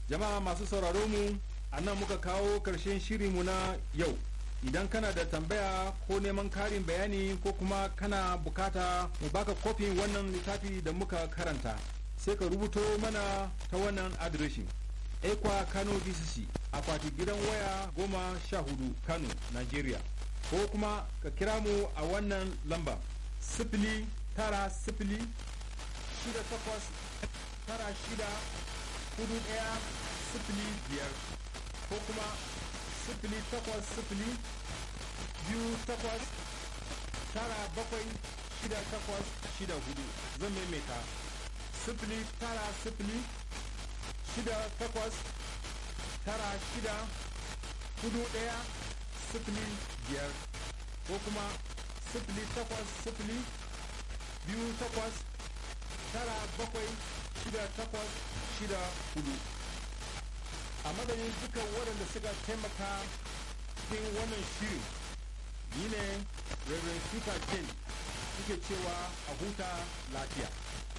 jama'a masu sauraro mu a nan muka kawo karshen shirinmu na yau idan kana da tambaya ko neman karin bayani ko kuma kana bukata mu baka kofin wannan littafi da muka karanta sai ka rubuto mana ta wannan adireshin ekwa kano dcc akwati gidan waya goma sha hudu kano nigeria ko kuma ka kira mu a wannan lamba sifili tara sifili shida takwas tara shida hudu daya sifili biyar ko kuma sifili takwas sifili biyu takwas tara bakwai shida takwas shida hudu zan maimaita sifili tara sifili shida takwas tara shida hudu daya sifili biyar ko kuma sifili takwas sifili biyu takwas tara bakwai shida takwas shida hudu a madadin duka waɗanda suka taimaka cikin wannan shirin ni ne reverend peter ken suke cewa a huta lafiya